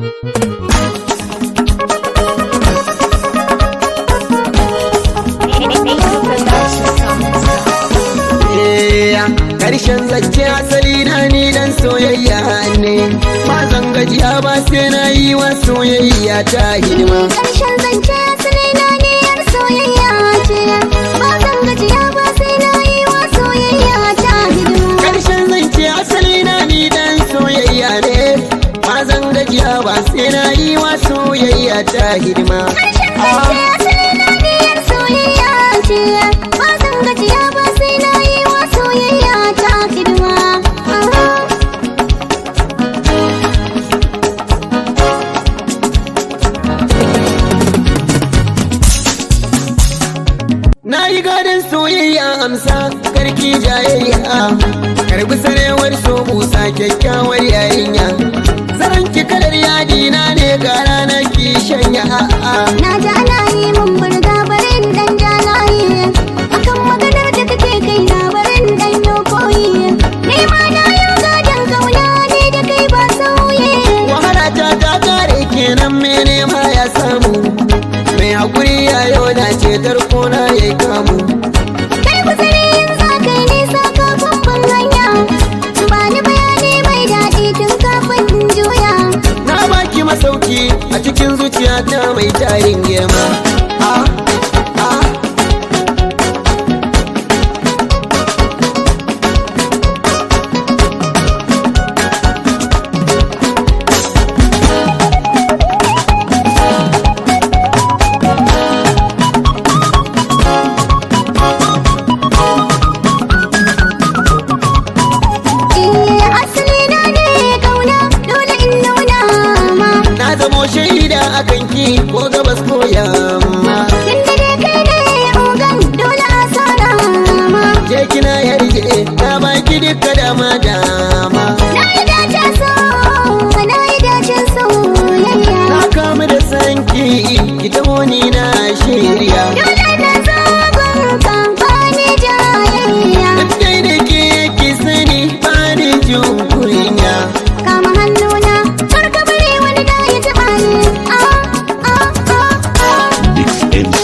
Karshen zance asali na ni dan soyayya ne ba zan gajiya ba sai na yi wa soyayya ta hidima Ƙarshen zance asali na ne yar soyayya ce ba zan gajiya ba sai na yi wa soyayya ta hidima Karshen zance asali na ni dan soyayya ne ba zan gajiya ba sai na yi wa soyayya ta hidima Ƙarshen zance asali na ne yar soyayya ce ba zan gajiya ba sai na yi wa soyayya ta hidima Na yi gadon soyayya amsa karki jayayya Karbi sarewar so busa kyakkyawar yarinya Zaran ki kalar yadi na ne ga rana ki shanya a'a Na ji ana yi mun burga barin dan jalaye akan maganar da kake kai na barin dan yo koyi ni ma na yi gadon kauna ne da kai ba sauye Wahala ta ta kare kenan mene ma ya samu Mai hakuri ya yau da cetar kona ya kamu kai guzuri yin za kai nisa kafin ban hanya ba ni bayani mai daɗi tun kafin in juya Na baki masauki a cikin zuciyata mai tarin girma Ah, ah, eh asali na ne kauna dole in nuna ma Na zamo shaida akan ki ko gabas ko yamma tun da dai kai ne ogan dole a sana ma Je kina yarje na baki duka dama dama Na yi dacen so, na yi dacen soyayya. Na kamu da sanki ki taho ni na shirya Dole na zo gunka ba ni jayayya. Dai da ke ki sani ba ni jin kunya Kama hannuna, kar ka bari wani da ya taɓa ni. Ah, ah, ah, ah. Mix Ends.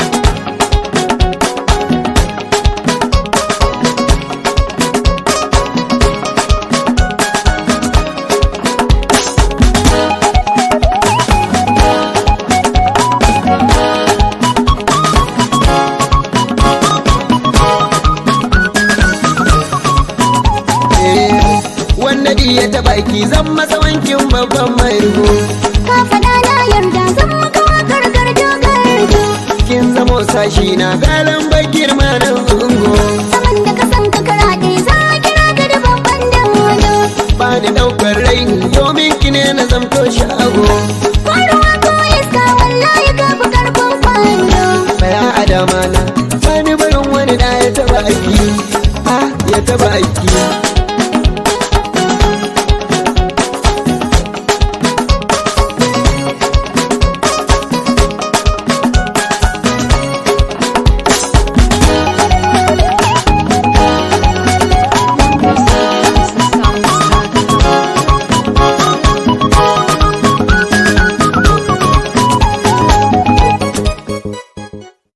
Eh, Wanda di ya taɓa ki zan masa wankin babban margo Ka faɗa na yarda zan maka wakar garjo garjo. Kin zamo sashi na galan bakir ma na ungo Saman da ka san ka karaɗe za a kira ka da babban dodo. Ba ni ɗaukar raini domin ki ne na zamto shago Ko ruwa ko iska wallahi ka fi karfin kwando. Baya adama na Sani barin wani da ya taɓa ki Ah, ya taɓa ki